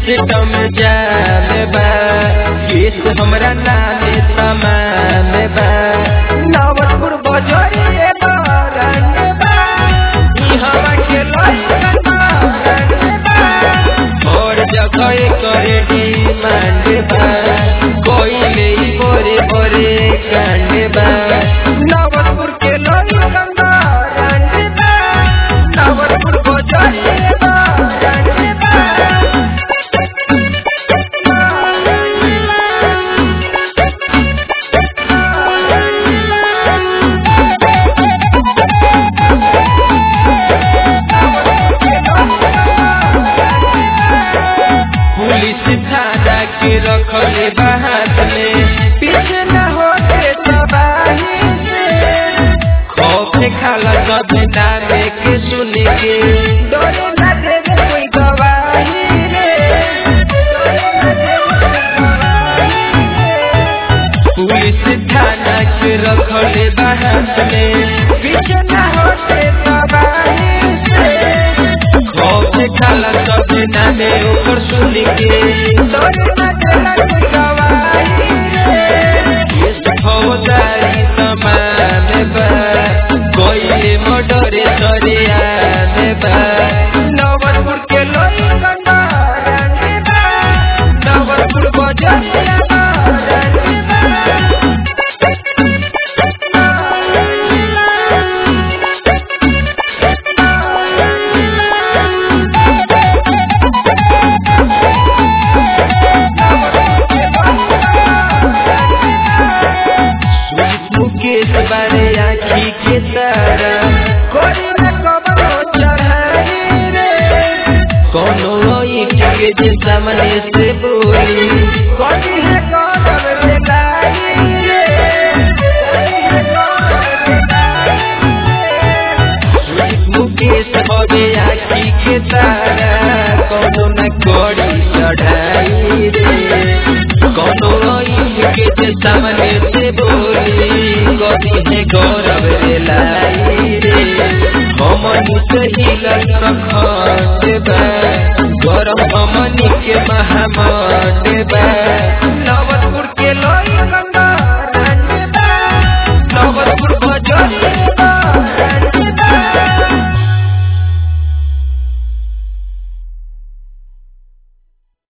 system जाम बा केस हमरा नामे तमाम बा नवतपुर बजरिए बरंग बा ई हवा के लइकन बरंग बा और जगह करे डिमांड बा कोई नहीं बोरे बोरे कांड बा नवतपुर के लइकन बरंग बा नवतपुर बजरिए बरंग बा पुलिस थाना के रखले बात में पीछे न होते तबाही से खौफ खाला सब नामे के सुन के डरे न देवे कोई गवाही रे पुलिस थाना के रखले बात में पीछे न होते तबाही से खौफ खाला सब नामे ऊपर सुन के डरे न देला कोई गवाही रे केस फौजदारी तमाम बा कोई मर्डरे सरे आने बा नवतपुर के लइकन रंग बा नवतपुर बजरिया रंग बा मुकेश बारे आखी के तारा कोई न कबरो चढ़ाई रे कोनो ईट के जे सामने से बोली कोई है कदम रे लाई रे मुकेश बबे आखी के तारा कोनो न कोड़ी चढ़ाई रे कोनो ईट के जे सामने से बोली कभी है गौरव रे लाई रे हमनी से हिलल प्रखंड बा गौरव हमनी के महामंड